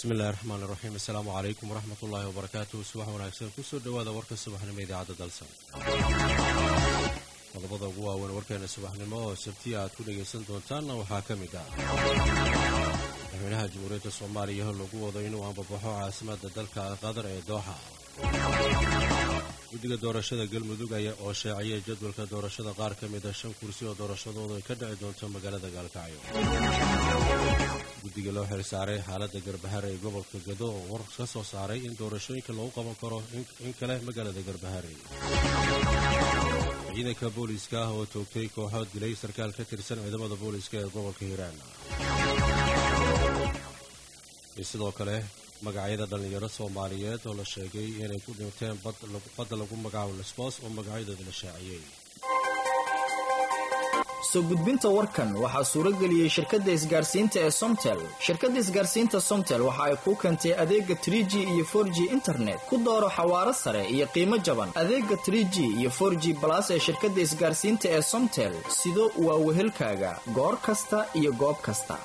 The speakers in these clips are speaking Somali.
bismillahi raxmaan iraxiim assalaamu calaykum waraxmat ullaahi wabarakaatuhu subax wanaagsan kusoo dhowaada warka subaxnimo idaacadda dalsan qodobada ugu waaweyn warkeena subaxnimo oo sabtiya aad ku dhegaysan doontaanna waxaa ka mid ah madaxweynaha jamhuuriyadda soomaaliya lagu wado inuu ambabaxo caasimadda dalka qatar ee dooxa guddiga doorashada galmudug aya oo sheeciyay jadwalka doorashada qaar ka mida shan kursi oo doorashadoodu ay ka dhici doonto magaalada gaalkacyo guddiga loo xilsaaray xaaladda garbahare ee gobolka gado oo war ka soo saaray in doorashooyinka lagu qaban karo in kale magaalada garbahare ciidanka booliiska ah oo toogtay kooxood dilay sarkaal ka tirsan ciidamada booliiska ee gobolka hiiraan iyo sidoo kale magacyada dhallinyaro soomaaliyeed oo la sheegay inay ku dhinteen badda lagu magacaabo lesbos oo magacyadooda la shaaciyey soo gudbinta warkan waxaa suuro geliyey shirkadda isgaarsiinta ee somtel shirkadda isgaarsiinta somtel waxa ay kuu keentay adeega trie g iyo for g internet ku dooro xawaaro sare iyo qiimo jaban adeega trie g iyo for g balas ee shirkadda isgaarsiinta ee somtel sido waa wehelkaaga goor kasta iyo goob kasta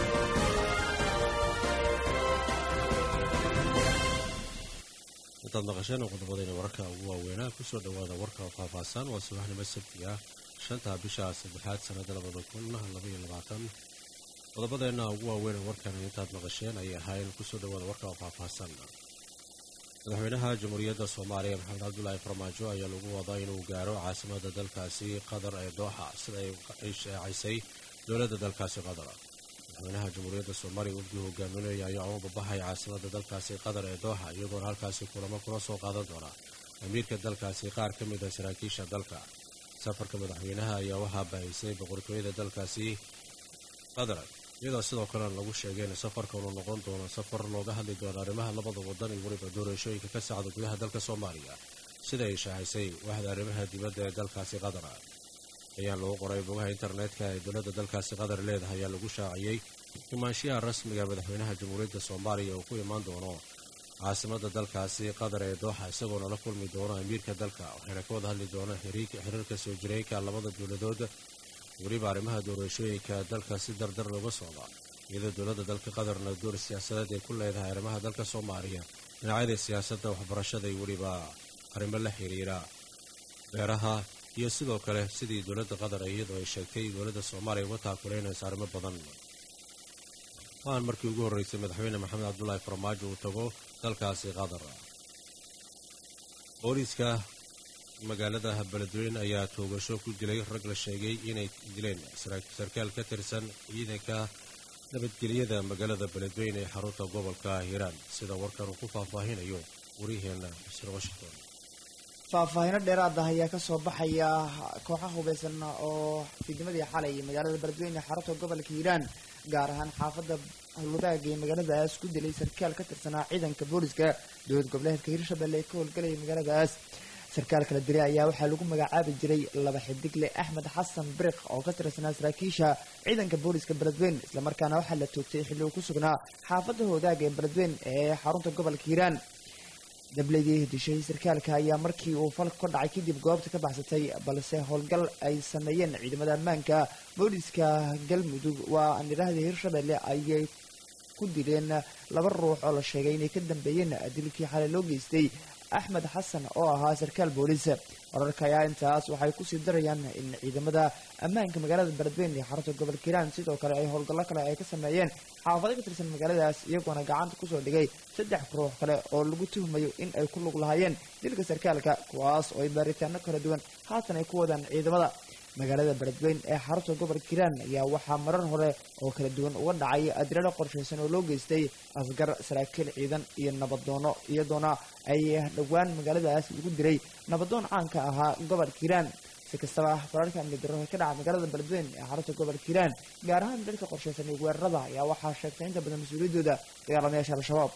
intaad maqasheen qodobadayna wararka ugu waaweynaa kusoo dhowaada warka faahfaahsan waa subaxnimo sabti ah shanta bisha saddexaad sanada labada kun labaiyo labaatan qodobadeenna ugu waaweyn warkan intaad maqasheen ayay ahaayeen kusoo dhowaada warka faahfaahsan madaxweynaha jamhuuriyadda soomaaliya maxamed cabdulaahi farmaajo ayaa lagu wadaa inuu gaaro caasimada dalkaasi qatar ee dooxa sida ay sheecaysay dowladda dalkaasi qatar madaxweynaha jamhuuriyadda soomaaliya wafdii hogaaminaya ayaa uga babaxay caasimada dalkaasi qatar ee dooxa iyagoona halkaasi kulamo kula soo qaadan doona amiirka dalkaasi qaar ka mid a saraakiisha dalka safarka madaxweynaha ayaa waxaa bahaysay boqortooyada dalkaasi qatar iyadoo sidoo kalena lagu sheegay in safarka uu noqon doono safar looga hadli doono arrimaha labada wadan iyo weliba doorashooyinka ka sacda gudaha dalka soomaaliya sida ay shaacisay waxda arrimaha dibadda ee dalkaasi qatar ayaa lagu qoray bogaha internetka ee dowladda dalkaasi qatar leedahay ayaa lagu shaaciyey imaanshiyaha rasmiga madaxweynaha jamhuuriyadda soomaaliya uu ku imaan doono caasimada dalkaasi qatar ee dooxa isagoona la kulmi doono amiirka dalka waxayna ka wada hadli doonaan xiriirka soo jireenka labada dowladood weliba arrimaha doorashooyinka dalka si dardar looga socda iyadoo dowladda dalka qatarna door siyaasadeed ay ku leedahay arrimaha dalka soomaaliya dhinacyada siyaasadda waxbarashada iyo weliba arrimo la xiriira beeraha iyo sidoo kale sidii dowladda qatar iyadoo ay sheegtay dowladda soomaaliya uga taakuleynaysa arrimo badan waan markii ugu horreysay madaxweyne maxamed cabdulaahi farmaajo uu tago dalkaasi qatar booliiska magaalada beledweyne ayaa toogasho ku dilay rag la sheegay inay dileen sarkaal ka tirsan ciidanka nabadgelyada magaalada beledweyne ee xarunta gobolka hiiraan sida warkan uu ku faahfaahinayo waryaheena xuseen washington faahfaahino dheeraad ah ayaa kasoo baxaya kooxa hubeysan oo fiidnimadii xalay magaalada beledweyne xarunta gobolka hiiraan gaar ahaan xaafadda howlwadaaga ee magaaladaas ku dilay sarkaal ka tirsanaa ciidanka booliska dowlad goboleedka hiirshabelle ee ka howlgalaya magaaladaas sarkaal kala dilay ayaa waxaa lagu magacaabi jiray laba xidigle axmed xasan biriq oo ka tirsanaa saraakiisha ciidanka booliska beledweyne islamarkaana waxaa la toogtay xilli uu ku sugnaa xaafadda howdaaga ee beledweyne ee xarunta gobolka hiiraan dabladii dishay sarkaalka ayaa markii uu falka ka dhacay kadib goobta ka baxsatay balse howlgal ay sameeyeen ciidamada ammaanka booliska galmudug waa anirahda hiirshabelle ayay ku dileen laba ruux oo la sheegay inay ka dambeeyeen dilkii xalay loo geystay axmed xasan oo ahaa sarkaal booliis wararka ayaa intaas waxay kusii darayaan in ciidamada ammaanka magaalada beledweyne ee xarunta gobolka hiiraan sidoo kale ay howlgallo kale ay ka sameeyeen xaafado ka tirsan magaaladaas iyagoona gacanta kusoo dhigay saddex ruux kale oo lagu tuhmayo in ay ku lug lahaayeen dilka sarkaalka kuwaas oo ay baaritaano kala duwan haatan ay ku wadaan ciidamada magaalada beledweyne ee xarunta gobolka hiiraan ayaa waxaa marar hore oo kala duwan uga dhacay adirado qorshaysan oo loo geystay asgar saraakiil ciidan iyo nabadoono iyadoona ay dhowaan magaaladaas lagu diray nabadoon caanka ahaa gobolka hiiraan si kastaba fararka amni darro ee ka dhaca magaalada beledweyne ee xarunta gobolka hiiraan gaar ahaan dalka qorshaysan iyo weerarada ayaa waxaa sheegtay inta badan mas-uuliyaddooda dagaalamayaasha al-shabaab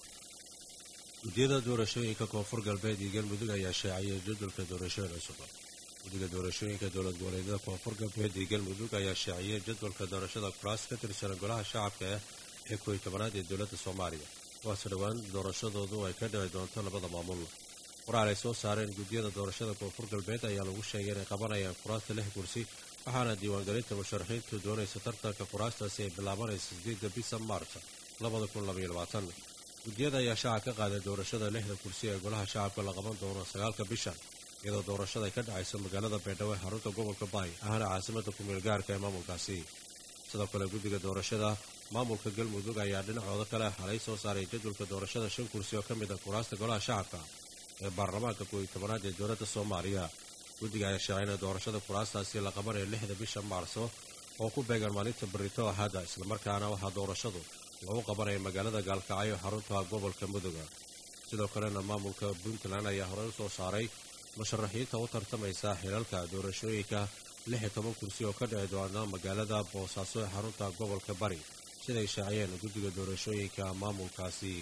guddiyada doorashooyinka koonfur galbeed iyo galmudug ayaa sheecayay jadwalka doorashooyin cusub guddiga doorashooyinka dowlad goboleedyada koonfur galbeed iyo galmudug ayaa sheeciyey jadwalka doorashada kuraas ka tirsan golaha shacabka ah ee kooiy tobanaad ee dowladda soomaaliya kuwaase dhowaan doorashadoodu ay ka dhici doonto labada maamul qoraal ay soo saareen guddiyada doorashada koonfur galbeed ayaa lagu sheegay inay qabanayaan kuraasta lix kursi waxaana diiwaangelinta musharaxiintu doonaysa tartanka kuraastaasi ay bilaabanaysa sideedda bisa maarta labada kun labaiyo labaatan guddiyada ayaa shacab ka qaaday doorashada lixda kursi ee golaha shacabka la qaban doono sagaalka bishan iyadoo doorashada ay ka dhacayso magaalada baydhabo ee xarunta gobolka baay ahna caasimada kumeel gaarka ee maamulkaasi sidoo kale guddiga doorashada maamulka galmudug ayaa dhinacooda kale xalay soo saaray jadwalka doorashada shan kursi oo ka mid a kuraasta golaha shacabka ee baarlamaanka kooiyo tobanaad ee dowladda soomaaliya guddiga ayaa sheegay in doorashada kuraastaasi la qabanayo lixda bisha maarso oo ku beegan maalinta barito ahadda islamarkaana waxaa doorashadu lagu qabanaya magaalada gaalkacyo xarunta gobolka muduga sidoo kalena maamulka puntland ayaa horey u soo saaray musharaxiinta u tartamaysa xilalka doorashooyinka lix iyo toban kursi oo ka dhici doona magaalada boosaaso ee xarunta gobolka bari siday shaaciyeen guddiga doorashooyinka maamulkaasi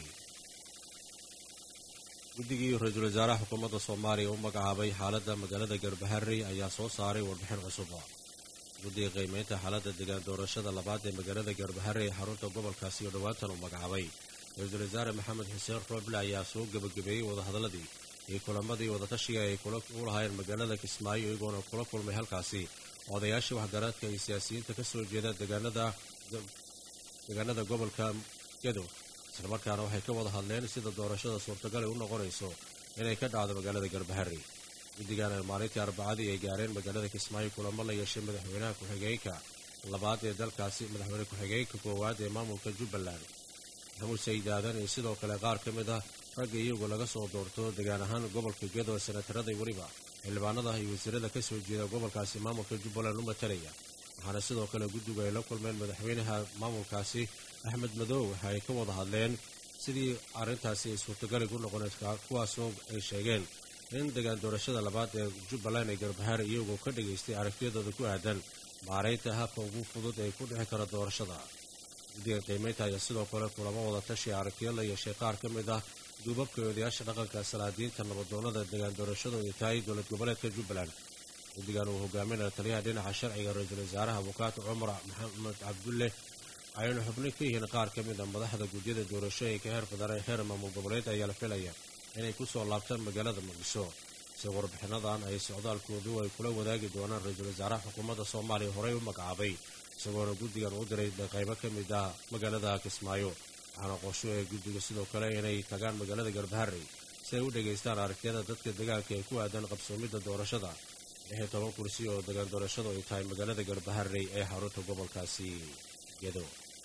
guddigii ra-iisul wasaaraha xukuumadda soomaaliya u magacaabay xaaladda magaalada garbaharey ayaa soo saaray warbixin cusub guddiga qiimeynta xaaladda degaan doorashada labaad ee magaalada garbaharey ee xarunta gobolkaasi oo dhowaantan uu magacaabay ra-iisul wasaare maxamed xuseen rooble ayaa soo gebagabeeyey wadahadalladii iyo kulamadii wadatashiga ay u lahaayeen magaalada kismaayo iyagoona kula kulmay halkaasi odayaashii waxgaraadka iyo siyaasiyiinta ka soo jeeda deegaanada gobolka gedo islamarkaana waxay ka wada hadleen sida doorashada suurtagal ay u noqonayso inay ka dhacdo magaalada garbaharey guddigan ay maalintii arbacadii ay gaareen magaalada kismaayo kulamo la yeeshay madaxweynaha ku-xigeenka labaad ee dalkaasi madaxweyne ku-xigeenka koowaad ee maamulka jubbaland maxamuud sayid aadan iyo sidoo kale qaar ka mid ah ragga iyagu laga soo doorto degaan ahaan gobolka gedo ee senataraday weliba xildhibaanada iyo wasiirada ka soo jeeda gobolkaasi maamulka jubbaland u matalaya waxaana sidoo kale guddigu ay la kulmeen madaxweynaha maamulkaasi axmed madow waxa ay ka wada hadleen sidii arrintaasi ay suurtagali ku noqonaysa kuwaasoo ay sheegeen in degaan doorashada labaad ee jubbaland ee garbahaare iyagoo ka dhagaystay aragtiyadooda ku aadan maaraynta habka ugu fudud ee ku dhixi kara doorashada guddiga qiimeynta ayaa sidoo kale kulamo wada tashi aragtiyo la yeeshay qaar ka mid ah duubabka odayaasha dhaqanka salaadiinta nabadoonnada degaan doorashadooda tahay dowlad goboleedka jubbaland guddigan uu hogaaminaya taliyaha dhinaca sharciga ra-iisul wasaaraha abukaati cumar maxamed cabdulle ayaynu xubno ka yihiin qaar ka mid a madaxda gudyada doorashooyinka heer federaal heer maamul goboleed ayaa la filaya inay ku soo laabtaan magaalada muqdisho si warbixinadan ay socdaalkoodu ay kula wadaagi doonaan ra-iisul wasaaraha xukuumadda soomaaliya horey u magacaabay isagoona guddigan u diray qaybo ka mid ah magaalada kismaayo waxaana qorsho ee guddiga sidoo kale inay tagaan magaalada garbaharey si ay u dhegaystaan aragtiyada dadka degaanka ee ku aadan qabsoomidda doorashada lix iyo toban kursi oo degaan doorashadu ay tahay magaalada garbaharey ee xarunta gobolkaasi gedo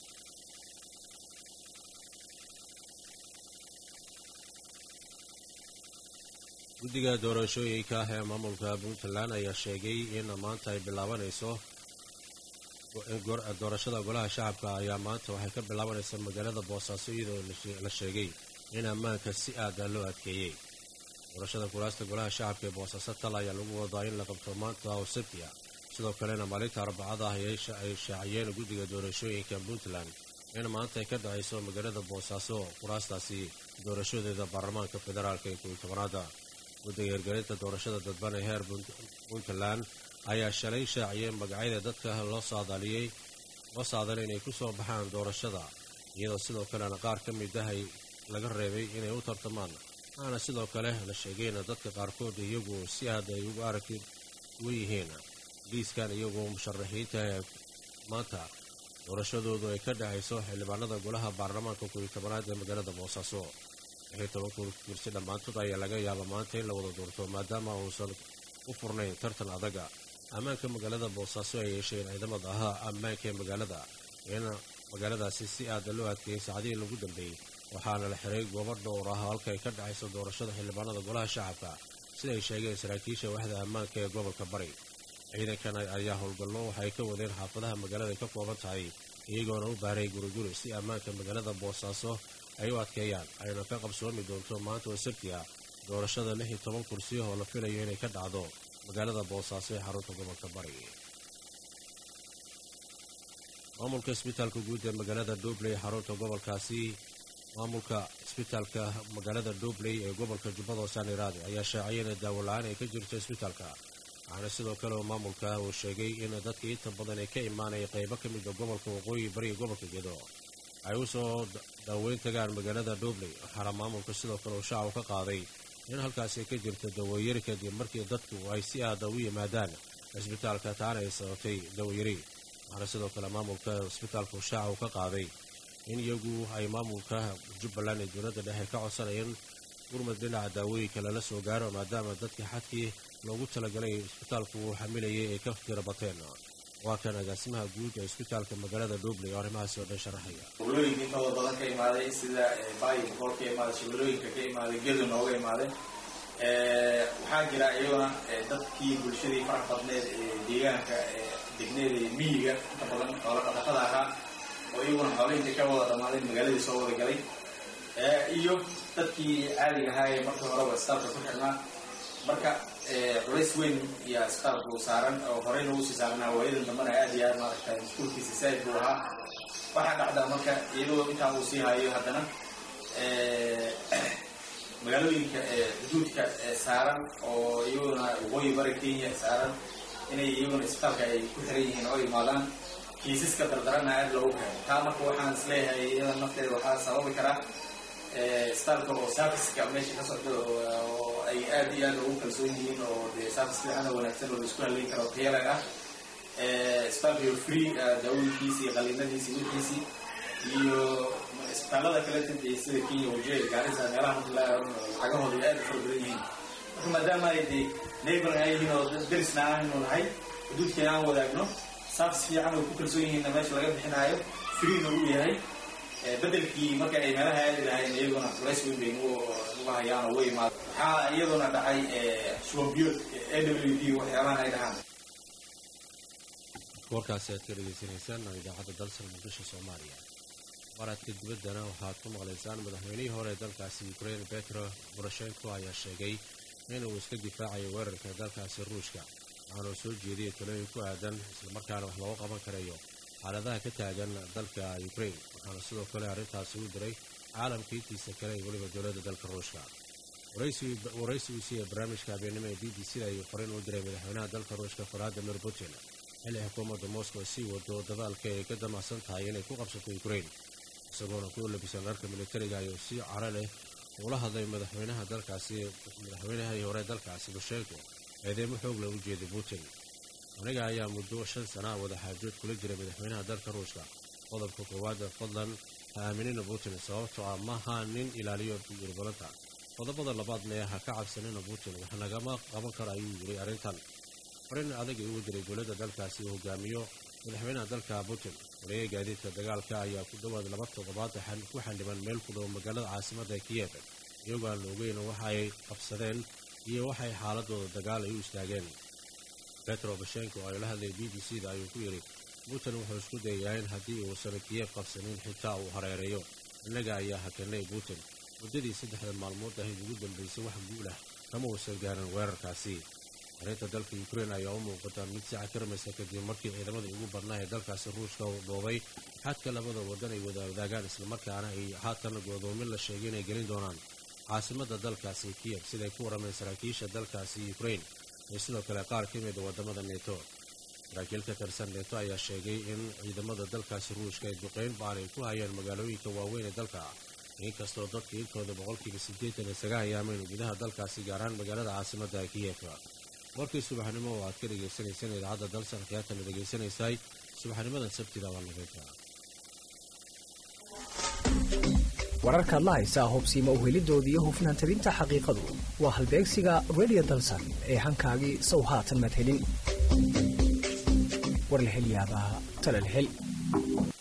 guddiga doorashooyinka ee maamulka puntland ayaa sheegay in maanta ay bilaabanayso doorashada golaha shacabka ayaa maanta waxay ka bilaabanaysaa magaalada boosaaso iyadoo la sheegay in ammaanka si aada loo adkeeyey doorashada kuraasta golaha shacabka ee boosaaso tal ayaa lagu wadaa in la qabto maanta oo sabtiya sidoo kalena maalinta arbacada ah ay shaaciyeen guddiga doorashooyinka puntland in maanta ay ka dhacayso magaalada boosaaso kuraastaasi doorashadeeda baarlamaanka federaalka ee kuiyi tobanaada guddiga hirgelinta doorashada dadban ee heer puntland ayaa shalay shaaciyey magacyada dadka loo saadaaliyey loo saadalay inay ku soo baxaan doorashada iyadoo sidoo kalena qaar ka mid ah ay laga reebay inay u tartamaan waxaana sidoo kale la sheegayna dadka qaarkood iyagu si aad ay ugu aragti uga yihiin liiskan iyagoo musharaxiinta ee maanta doorashadoodu ay ka dhexayso xildhibaanada golaha baarlamaanka kuiyi tobanaad ee magaalada boosaaso lixii toban kursi dhammaantood ayaa laga yaaba maanta in la wada doorto maadaama uusan u furnayn tartan adaga ammaanka magaalada boosaaso ay yeesheen ciidamada ahaa ammaanka ee magaalada in magaaladaasi si aada loo adkeeyey saacadihii lagu dambeeyey waxaana la xiray goobo dhowr ah halka ay ka dhexayso doorashada xildhibaanada golaha shacabka sida ay sheegeen saraakiisha waxda ammaanka ee gobolka bari ciidankan ayaa howlgallo waxay ka wadeen xaafadaha magaalada ay ka kooban tahay iyagoona u baaray guriguri si ammaanka magaalada boosaaso ay u adkeeyaan ayna ka qabsoomi doonto maanta oo sabti ah doorashada lix iyo toban kursi oo la filayo inay ka dhacdo magaalada boosaaso ee xarunta gobolka bari maamulka isbitaalka guud ee magaalada dubley xarunta gobolkaasi maamulka isbitaalka magaalada dubley ee gobolka jubbada hoosaan-iraade ayaa shaaciyay in daawo la-aan ay ka jirto isbitaalka waxaana sidoo kale oo maamulka uu sheegay in dadka inta badan ay ka imaanaya qaybo ka mida gobolka waqooyi bariga gobolka gedo ay u soo daaweyn tagaan magaalada dubley waxaana maamulka sidoo kale uu shacab ka qaaday in halkaasi ka jirta dawayari kadib markii dadku ay si aada u yimaadaan cisbitaalka taana ay sababtay dawayari waxaana sidoo kale maamulka cisbitaalku shaaca uu ka qaaday in iyagu ay maamulka jubbaland ee dowladda dhexe ka codsanayeen gurmad dhinaca daawooyinka lala soo gaaro maadaama dadkii xadkii loogu talagalay isbitaalku uu xamilayay ay ka tira bateen waa kan agaasimaha guud ee isbitaalka magaalada dhuuble oo arrimahaasi oo dhan sharaxaya gobolooyinka intooda badan ka imaaday sida baayi boqol ka imaaday shabeelooyinka ka imaaday gedo nooga imaaday waxaa jira iyaguna dadkii bulshadii farax badneed ee deegaanka degneed ee miyiga inta badan xoola dhaqatada ahaa oo iyaguna xoolahinta ka wada dhammaadeen magaaladii soo wada galay iyo dadkii caadiga ahaa ee markii horeba isbitaalka ku xirnaa marka culays weyn iyo isbitaalku saaran oo horeyna uusii saarnaa waayadan dambana aad iyo aad maaragtay maskuulkiisa saaid buu ahaa waxaa dhacdaa marka iyadoo intaa uu sii hayo haddana magaalooyinka xuduudka saaran oo iyaguna waqooyi bari kenya saaran inay iyaguna isbitaalka ay ku xiran yihiin oo imaadaan kiisaska dardarana aad loogu keeno taa marka waxaan isleeyahay iyada nafteeda waxaa sababi karaa isbitaalka oo serviceka meesha ka socda oo ay aad iyo aad ugu kalsoon yihiin oo dee service fiican oo wanaagsan oo la isku haleyn karo tayalag ah isbitaalka free daawooyinkiisi iyo qaliinadiisi wixiisii iyo isbitaalada kale tadee sida kenya wajee gaarisa meelaha lacagahooda aad u fara badan yihiin marka maadaama ay dee neighbor ay yihiin oo derisna aanu nahay xuduudkeena aan wadaagno service fiican oo ku kalsoon yihiinna meesha laga bixinaayo freena uu yahay bedelkii marka ay meelaha aadi lahayn iyaguna culays weyn bay nugu hayaan oo way imaad waxaa iyaduna dhacay shubanbiyood a w d waxyaabahan ay dhahaan warkaasi aad ka dhegaysanaysaan idaacadda dalsan muqdisho soomaaliya waraadka dibaddana waxaad ku maqlaysaan madaxweynihii hore ee dalkaasi ukrain petro boroshenko ayaa sheegay inuu iska difaacayo weerarka dalkaasi ruushka waxaanuu soo jeediyay talooyin ku aadan islamarkaana wax looga qaban karayo xaaladaha ka taagan dalka ukrain waxaana sidoo kale arrintaasi u diray caalamka intiisa kale iyo weliba dowladda dalka ruushka waraysigiisii ee barnaamijka habeenimo ee b b c da ayuu fariin u diray madaxweynaha dalka ruushka valadimir putin xilli xukuumadda moscow sii wado dadaalka ay ka damacsan tahay inay ku qabsato ukrain isagoona ku labisan dharka militariga ayuu si caro leh ula hadlay madaxweynaha dalkaasi madaxweynahii hore dalkaasi bushenko eedeemo xoog leh u jeeday putin aniga ayaa muddo shan sana wadaxaajood kula jiray madaxweynaha dalka ruushka qodobka koowaad fadlan ha aaminina putin sababtoo ah maha nin ilaaliyo yurbalanta qodobada labaadne ha ka cabsanina putin wax nagama qaban karo ayuu yiri arrintan farin adag ay ugu diray dowladda dalkaasi uu hogaamiyo madaxweynaha dalka putin wareega gaadiidka dagaalka ayaa ku dhowaad laba toddobaad ku xildhiban meel ku dhow magaalada caasimadda kiyef iyagoo aan la ogeyn waxa ay qabsadeen iyo waxay xaaladooda dagaal ay u istaageen petro bashenko oo ay la hadlay b b c da ayuu ku yidhi putin wuxuu isku dayayaa in haddii uusan kiyef qabsanin xitaa uu hareereeyo innaga ayaa hakanay putin muddadii saddexda maalmood ahayd ugu dambaysay wax guul ah kama uusan gaarin weerarkaasi arrinta dalka ukrain ayaa u muuqata mid si cakirmaysa kadib markii ciidamadii ugu badnaa ee dalkaasi ruushka uu dhoobay xadka labada waddan ay wadawadaagaan islamarkaana ay haatan godoomin la sheegay inay gelin doonaan caasimadda dalkaasi kiyef siday ku warrameen saraakiisha dalkaasi ukrain iyo sidoo kale qaar ka mida waddamada neto saraakiil ka tirsan neto ayaa sheegay in ciidamada dalkaasi ruushka ay duqeyn baan ay ku hayeen magaalooyinka waaweyn ee dalka inkastoo dadka intooda boqolkiiba siddeetan iyo saga ayaameen gudaha dalkaasi gaaraan magaalada caasimadda kiyef warkii subaxnimo oo aad ka dhegaysanayseen idaacadda dalsan khiyaatana dhegaysanaysay subaxnimadan sabtida waa nageynta wararkaad la haysaa hubsiima uhelidooda iyo hufnaan tabinta xaqiiqadu waa halbeegsiga redio dalsan ee hankaagii sow haatan madhelin war la hel yaabaa tala la hel